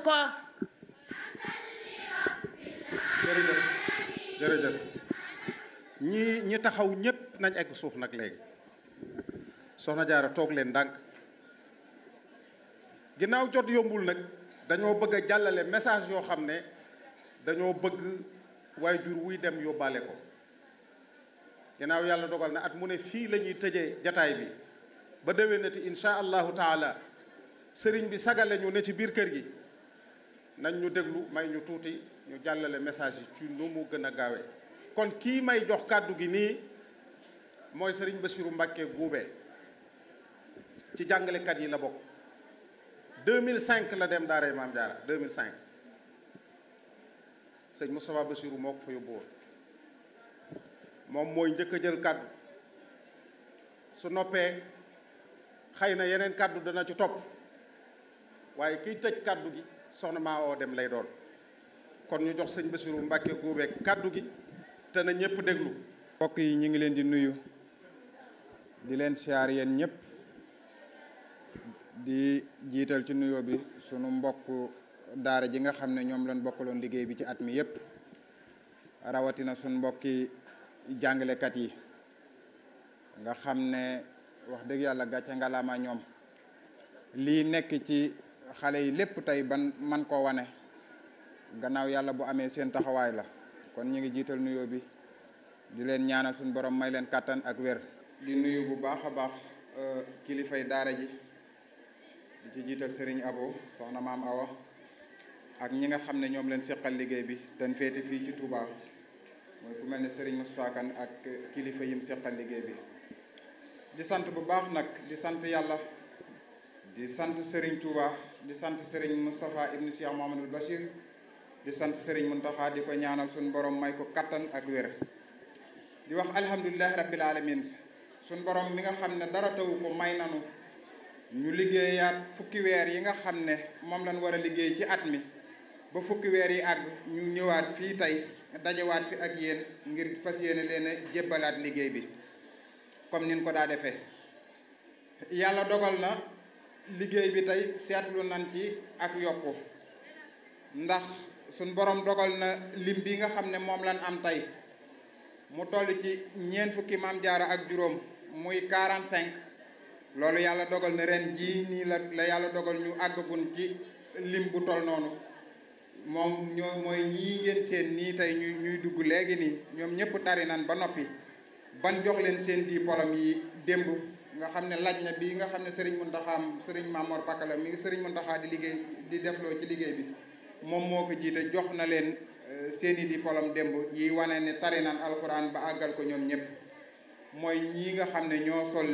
ko jërëjëf jërëjëf ñi ñi taxaw ñépp nañ egg suuf nag léegi soxna jaara toog leen ndànk ginnaaw jot yombul nag dañoo bëgg a jàllale message yoo xam ne dañoo bëgg waajur wuy dem yóbbaale ko ginnaaw yàlla dogal na at mu ne fii la ñuy tëjee jataay bi ba déwénati insha allahu taala sëriñ bi sagale ñu ne ci biir kër gi nañ ñu déglu may ñu tuuti ñu jàllale message yi ci nu mu gën a gaawee kon kii may jox kàddu gi nii mooy sëriñ Bassirou Mbacké Goubé ci jàngalekat yi la bokk 2005 la dem daaray Maam Jaara 2005 sëñ Moustapha Bassirou moo ko fa yóbbu woon moom mooy njëkk a jël kàddu su noppee xëy na yeneen kàddu dana ci topp waaye kiy tëj kàddu gi soxna maa oo dem lay doon kon ñu jox sëñ Bassirou Mbacké Goubé kàddu gi te na ñëpp déglu mbokk yi ñu ngi leen di nuyu di leen siyaar yéen ñëpp di jiital ci nuyoo bi sunu mbokk daara ji nga xam ne ñoom lañ bokkaloon liggéey bi ci at mi yëpp rawatina sunu mbokki jàngalekat yi nga xam ne wax dëgg yàlla gàcce ngalaama ñoom lii nekk ci xale yi lépp tey ban man koo wane gannaaw yàlla bu amee seen taxawaay la kon ñu ngi jiital nuyoo bi di leen ñaanal suñu borom may leen kàttan ak wér di nuyu bu baax a baax kilifay daara ji di ci jiital Serigne Abo soxna maam Awa ak ñi nga xam ne ñoom leen seqal liggéey bi ten féete fii ci Touba mooy ku mel ne Serigne Moussa Kane ak kilifa yim seqal liggéey bi di sant bu baax nag di sant yàlla di sant Serigne Touba di sant Serigne Moustapha ibnu Cheikh Mouhamadoul Bachir di sant Serigne Mountakha di ko ñaanal suñu borom may ko kattan ak wér di wax alhamdulilahi rabbil alamin suñu borom mi nga xam ne dara tawu ko may nanu ñu liggéeyaat fukki weer yi nga xam ne moom lañ war a liggéey ci at mi ba fukki weer yi àgg ñu ñëwaat fii tey dajewaat fi ak yéen ngir fas yéene leen a jébbalaat liggéey bi comme nin ko daa defee yàlla dogal na liggéey bi tey seetlu nañ ci ak yokku ndax suñ borom dogal na lim bi nga xam ne moom lañ am tey mu toll ci ñeent fukki maam jaara ak juróom muy 45 loolu yàlla dogal na ren jii nii la la yàlla dogal ñu àggagun ci lim bu toll noonu moom ñoo mooy ñii ngeen seen nii tey ñuy ñuy dugg léegi nii ñoom ñëpp tari nan ba noppi ban jox leen seen diplôme yi démb nga xam ne laaj na bi nga xam ne Serigne Mountakha Serigne Mamor Pakala mi ngi Serigne Mountakha di liggéey di defloo ci liggéey bi moom moo ko jiite jox na leen seeni diplôme démb yi wane ne tari nan alxuraan ba àggal ko ñoom ñëpp mooy ñii nga xam ne ñoo sol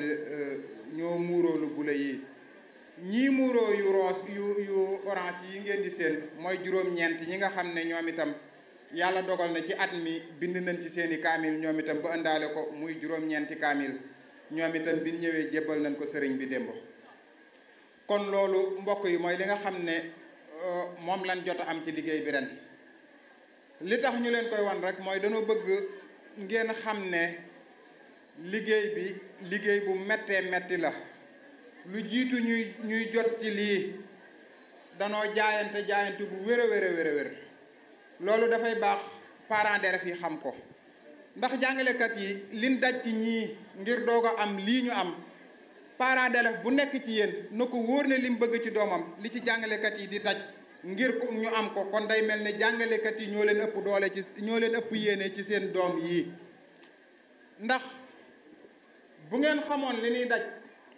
ñoo muuroo lu bula yi ñii muuroo yu roos yu yu orange yi ngeen di seen mooy juróom-ñeent ñi nga xam ne ñoom itam yàlla dogal na ci at mi bind nañ ci seeni kaamil ñoom itam ba ëndaale ko muy juróom-ñeenti kaamil ñoom itam bi ñëwee jébbal nañ ko sëriñ bi démb kon loolu mbokk yi mooy li nga xam ne moom lañ jot a am ci liggéey bi ren li tax ñu leen koy wan rek mooy dañoo bëgg ngeen xam ne liggéey bi liggéey bu méttee métti la lu jiitu ñuy ñuy jot ci lii danoo jaayante jaayante bu wér a wér a wér a wér loolu dafay baax parents d'élèves yi xam ko ndax jàngalekat yi liñ daj ci ñii ngir doog a am lii ñu am parents d'élèves bu nekk ci yéen na ko wóor ne lim bëgg ci doomam li ci jàngalekat yi di daj ngir ko ñu am ko kon day mel ne jàngalekat yi ñoo leen ëpp doole ci ñoo leen ëpp yéene ci seen doom yii ndax bu ngeen xamoon li ñuy daj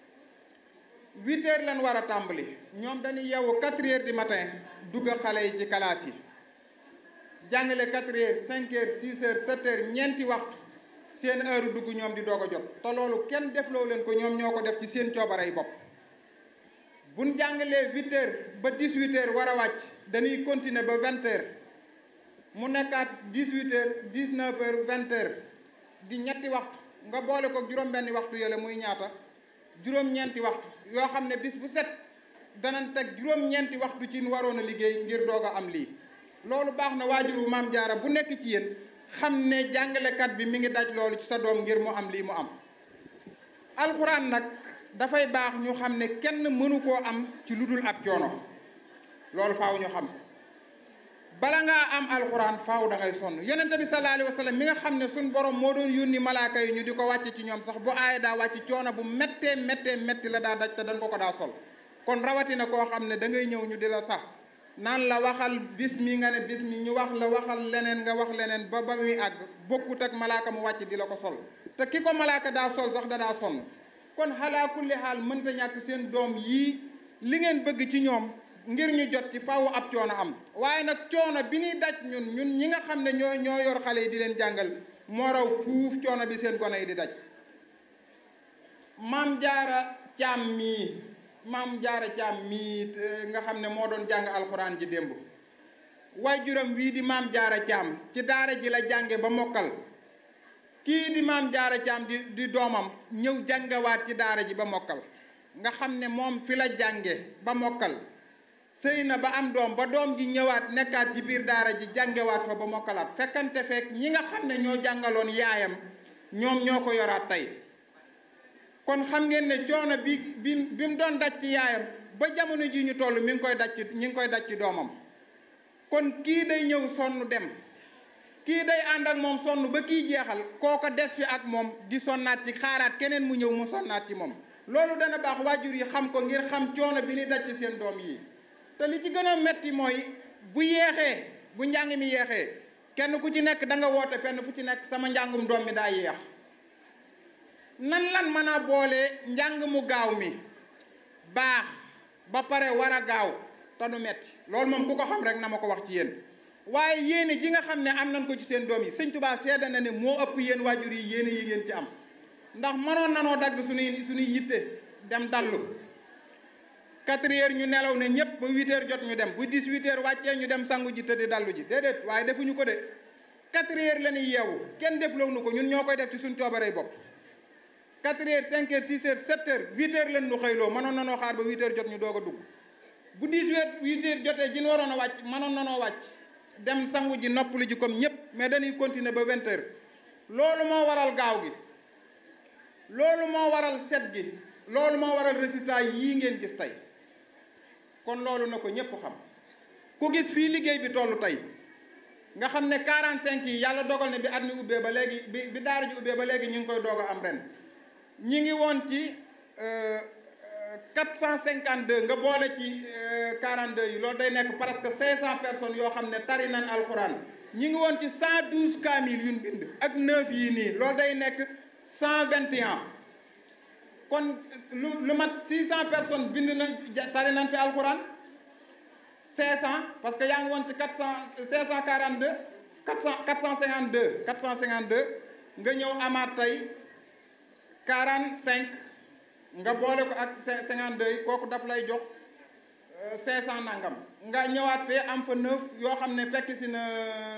huit heures lañ war a tàmbali ñoom dañuy yeewu quatre heures du matin dugg xale yi ci classe yi jàngale quatre heures cinq heures six heures sept heures ñeenti waxtu seen heure dugg ñoom di doog a jot te loolu kenn defloo leen ko ñoom ñoo ko def ci seen coobarey bopp buñ jàngalee huit heures ba dix huit heures war a wàcc dañuy continuer ba vingt heures mu nekkaat dix huit heures dix neuf heures vingt heures di ñetti waxtu nga boole ko juróom-benni waxtu yële muy ñaata juróom-ñeenti waxtu yoo xam ne bis bu set danañ teg juróom-ñeenti waxtu ci nu waroon a liggéey ngir doog a am lii loolu baax na waajuru maam jaara bu nekk ci yéen xam ne jàngalekat bi mi ngi daj loolu ci sa doom ngir mu am lii mu am alxuraan nag dafay baax ñu xam ne kenn mënu koo am ci lu dul ab coono loolu faaw ñu xam bala ngaa am alxuraan faaw da ngay sonn yonente bi sallallahu alayhi wa sallam mi nga xam ne suñ borom moo doon yónni malaaka yi ñu di ko wàcc ci ñoom sax bu aaya daa wàcc coono bu méttee méttee métti la daa daj te dañ ko ko daa sol kon rawatina koo xam ne da ngay ñëw ñu di la sax naan la waxal bis mi nga ne bis mi ñu wax la waxal leneen nga wax leneen ba ba muy àgg bokkut ak malaaka mu wàcc di la ko sol te ki ko malaaka daa sol sax da daa sonn kon xalaa kulli xaal mënta ñàkk seen doom yii li ngeen bëgg ci ñoom ngir ñu jot ci faaw ab coono am waaye nag coono bi ñuy daj ñun ñun ñi nga xam ne ñoo ñoo yor xale yi di leen jàngal moo raw fuuf coono bi seen gone yi di daj maam jaara caam mii maam jaara caam mii nga xam ne moo doon jàng alxuraan ji démb waajuram wii di maam jaara caam ci daara ji la jànge ba mokkal kii di maam jaara caam di di doomam ñëw jàngawaat ci daara ji ba mokkal nga xam ne moom fi la jànge ba mokkal sëy na ba am doom ba doom ji ñëwaat nekkaat ci biir daara ji jàngewaat fa ba mokkalaat fekkante fekk ñi nga xam ne ñoo jàngaloon yaayam ñoom ñoo ko yoraat tey kon xam ngeen ne coono bi bi bi mu doon daj ci yaayam ba jamono ji ñu toll mi ngi koy daj ci ñi ngi koy daj ci doomam kon kii day ñëw sonn dem kii day ànd ak moom sonn ba kii jeexal kooko des fi ak moom di sonnaat ci xaaraat keneen mu ñëw mu sonnaat ci moom loolu dana baax waajur yi xam ko ngir xam coono bi ni daj ci seen doom yi te li ci gën a metti mooy bu yeexee bu njàng mi yeexee kenn ku ci nekk da nga woote fenn fu ci nekk sama njàngum doom mi daa yeex nan lan mën a boole njàng mu gaaw mi baax ba pare war a gaaw te du metti loolu moom ku ko xam rek na ma ko wax ci yéen waaye yéene ji nga xam ne am nañ ko ci seen doom yi sëñ Tuubaa seede na ne moo ëpp yéen waajur yi yéene yi ngeen ci am ndax mënoon nanoo dagg suñuy suñuy yitte dem dallu quatre heures ñu nelaw ne ñëpp ba huit heures jot ñu dem bu dix huit heures wàccee ñu dem sangu ji tëddi dallu ji déedéet waaye defuñu ko de quatre heures la ñuy yeewu kenn defloo nu ko ñun ñoo koy def ci suñ coobarey bopp quatre heures cinq heures six heures sept heures huit heures leen nu xëyloo mënoon nanoo xaar ba huit heures jot ñu doog a dugg bu dix huit heures jotee ji ñu waroon a wàcc mënoon nanoo wàcc dem sangu ji noppalu ji comme ñëpp mais dañuy continuer ba vingt heures loolu moo waral gaaw gi loolu moo waral set gi loolu moo waral résultat yii ngeen gis tey kon loolu na ko ñëpp xam ku gis fii liggéey bi tollu tey nga xam ne 45 yi yàlla dogal ne bi at mi ubbee ba léegi bi bi daara ji ubbee ba léegi ñu ngi koy doog a am ren ñi ngi woon ci 452 nga boole ci 42 yi loolu day nekk presque 500 personnes yoo xam ne tari nañ alxuraan ñi ngi woon ci 112 kaamil yuñ bind ak 9 yii nii loolu day nekk 121 kon lu lu mat 600 personnes bind na tari nañ fi alxuraan 500 parce que yaa ngi woon ci 400 542 400 452 452 nga ñëw amaat tey 45 nga boole ko ak 52 yi kooku daf lay jox 500 nangam nga ñëwaat fee am fa 9 yoo xam ne fekk si na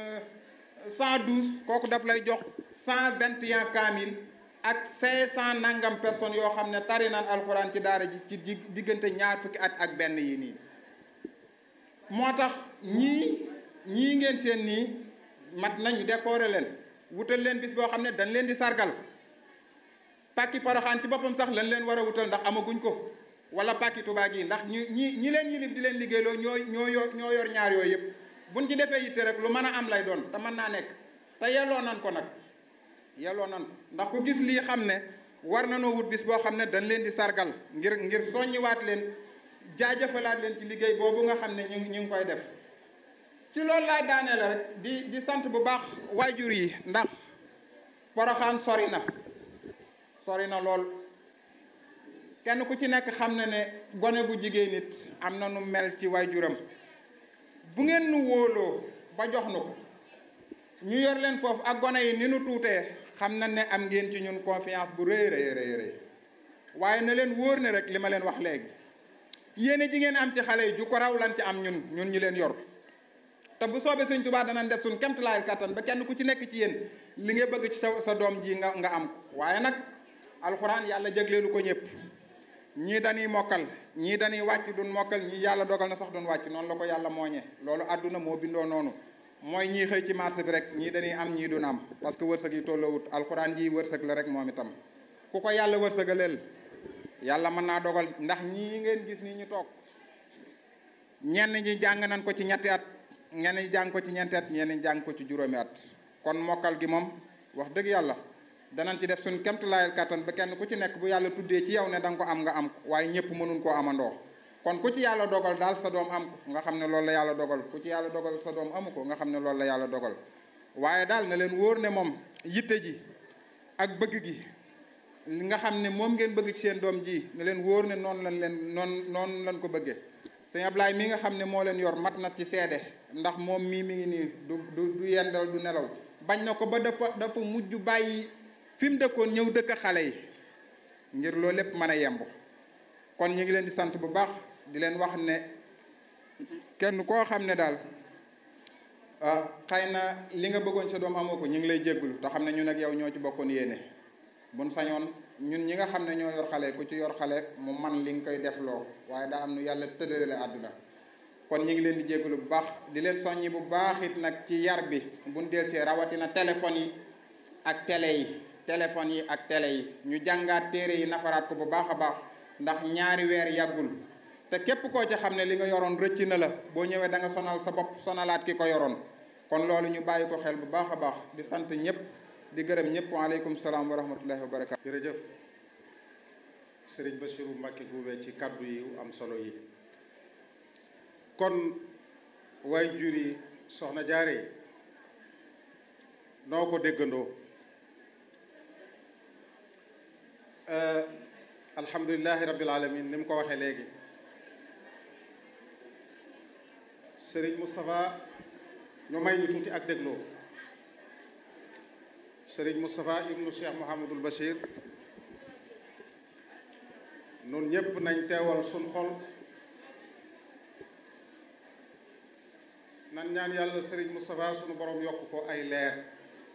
112 kooku daf lay jox 121 kaamil ak 500 nangam personnes yoo xam ne tari naan alxuraan ci daara ji ci diggante ñaar fukki at ak benn yi nii moo tax ñii ñii ngeen seen nii mat nañu décorer leen wutal leen bis boo xam ne dañ leen di sargal pàkki Poroxaan ci boppam sax lañ leen war a wutal ndax amaguñ ko wala pàkki Tuubaa gi ndax ñi ñi ñi leen yilif di leen liggéeyloo ñoo ñoo yor ñoo yor ñaar yooyu yëpp buñ ci defee yitte rek lu mën a am lay doon te mën naa nekk te yelloo nan ko nag yelloo nan ko ndax ku gis lii xam ne war nanoo wut bis boo xam ne dañ leen di sargal ngir ngir soññiwaat leen jaajëfalaat leen ci liggéey boobu nga xam ne ñu ñu ngi koy def ci loolu laay daanee la rek di di sant bu baax waajur yi ndax Poroxaan sori na sori na lool kenn ku ci nekk xam na ne gone bu jigéen nit am na nu mel ci waajuram bu ngeen nu wóoloo ba jox nu ko ñu yor leen foofu ak gone yi ni nu tuutee xam na ne am ngeen ci ñun confiance bu rëy rëy rëy rëy waaye na leen wóor ne rek li ma leen wax léegi yéene ji ngeen am ci xale yi ju ko raw lan ci am ñun ñun ñi leen yor te bu soobee sëñ Tuubaa danañ def suñ kemtalaayal kattan ba kenn ku ci nekk ci yéen li nga bëgg ci sa sa doom ji nga nga am ko waaye nag alxuraan yàlla jagleelu ko ñëpp ñii dañuy mokkal ñii dañuy wàcc duñ mokkal ñii yàlla dogal na sax duñ wàcc noonu la ko yàlla mooñee loolu àdduna moo bindoo noonu mooy ñii xëy ci marché bi rek ñii dañuy am ñii duñ am parce que wërsëg yi tolloowut alxuraan ji wërsëg la rek moom itam ku ko yàlla wërsëgaleel yàlla mën naa dogal ndax ñii ngeen gis nii ñu toog ñenn ñi jàng nañ ko ci ñetti at ñenn ñi jàng ko ci ñeenti at ñenn ñi jàng ko ci juróomi at kon mokkal gi moom wax dëgg yàlla danañ ci def suñ kemtulaayal kattan ba kenn ku ci nekk bu yàlla tuddee ci yow ne da nga ko am nga am ko waaye ñëpp mënuñ koo amandoo kon ku ci yàlla dogal daal sa doom am ko nga xam ne loolu la yàlla dogal ku ci yàlla dogal sa doom amu ko nga xam ne loolu la yàlla dogal waaye daal na leen wóor ne moom yitte ji ak bëgg gi li nga xam ne moom ngeen bëgg ci seen doom ji ne leen wóor ne noonu lañ leen noonu noonu lañ ko bëggee sëñ Ablaye mi nga xam ne moo leen yor mat na ci seede ndax moom mii mi ngi nii du du du yendal du nelaw bañ na ko ba dafa dafa mujj bàyyi fi mu dëkkoon ñëw dëkk xale yi ngir loolu lépp mën a yemb kon ñu ngi leen di sant bu baax di leen wax ne kenn koo xam ne daal ah xëy na li nga bëggoon sa doom amoo ko ñu ngi lay jéggulu te xam ne ñun ak yow ñoo ci bokkoon yéene buñ sañoon ñun ñi nga xam ne ñoo yor xale ku ci yor xale mu man li nga koy def loo waaye daa am nu yàlla tëddale àdduna kon ñu ngi leen di jégalu bu baax di leen soññi bu baax it nag ci yar bi buñ delsee rawatina téléphone yi ak télé yi téléphone yi ak télé yi ñu jàngaat téere yi nafaraat ko bu baax a baax ndax ñaari weer yàggul te képp koo ci xam ne li nga yoroon rëcc na la boo ñëwee da nga sonal sa bopp sonalaat ki ko yoroon kon loolu ñu bàyyi ko xel bu baax a baax di sant ñëpp di gërëm ñëpp waaleykum salaam wa rahmatullahi wa barakaatu. jërëjëf Serigne Bassirou Mbacké Goubé ci kaddu yi am solo yi kon waay juri soxna jaare yi noo ko déggandoo alhamdulilahi rabbil alamin ni mu ko waxee léegi Serigne Moustapha ñu may ñu tuuti ak dégloo Serigne Moustapha ibnu Cheikh Mouhamadul Bachir nun ñépp nañ teewal suñ xol nan ñaan yàlla Serigne Moustapha sunu borom yokk ko ay leer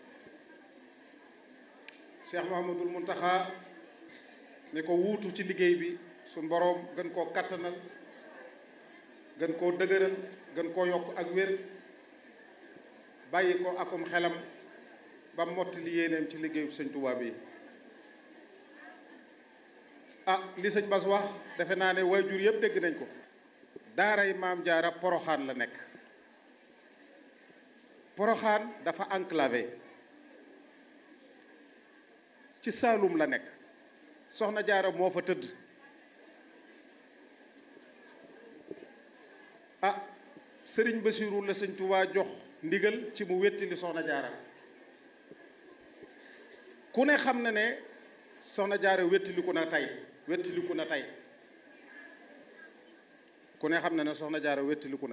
Cheikh Mouhamadul Muntaxa ni ko wuutu ci liggéey bi suñ borom gën koo kattanal gën koo dëgëral gën koo yokk ak wér bàyyi ko akum xelam ba mottali yéeneem ci liggéeyu sëñ Tuubaa bi ah li sëñ Bas wax defe naa ne waajur yëpp dégg nañ ko daaray maam jaara poroxaan la nekk poroxaan dafa enclavé ci Saalum la nekk soxna jaara moo fa tëdd ah sëriñ Basiru la sëñ Tuubaa jox ndigal ci mu wettili soxna jaara ku ne xam na ne soxna jaara wettiliku na tey wettiliku na tey ku ne xam na ne soxna jaara wettiliku na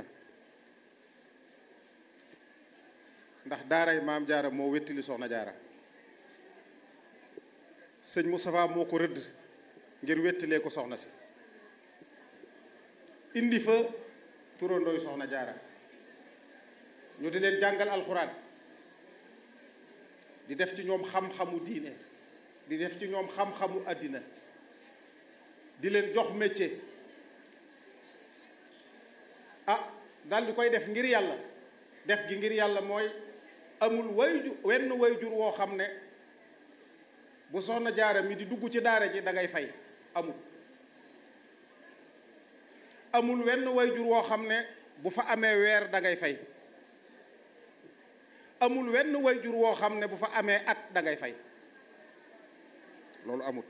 ndax daaray maam jaara moo wettili soxna jaara sëñ Moustapha moo ko rëdd ngir wettilee ko soxna si indi fa turandooy soxna jaara ñu di leen jàngal alxuraan di def ci ñoom xam-xamu diine di def ci ñoom xam-xamu àddina di leen jox métier ah daal di koy def ngir yàlla def gi ngir yàlla mooy amul wayju wenn wayjur woo xam ne bu soxna jaara mi di dugg ci daara ji da ngay fay amul amul wenn wayjur woo xam ne bu fa amee weer da ngay fay amul wenn wayjur woo xam ne bu fa amee at da ngay fay loolu amut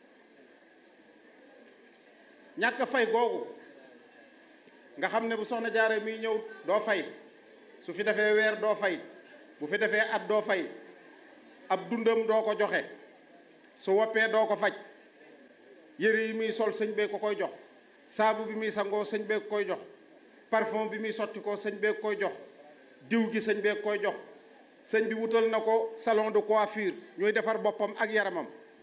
ñàkk fay googu nga xam ne bu soxna jaare mi ñëw doo fay su fi defee weer doo fay bu fi defee at doo fay ab dundam doo ko joxe su woppee doo ko faj yére yi muy sol sëñ bee ko koy jox saabu bi muy sangoo sëñ bee ko koy jox parfum bi muy sotti ko sëñ bee ko koy jox diw gi sëñ bee ko koy jox sëñ bi wutal na ko salon de coiffure ñuy defar boppam ak yaramam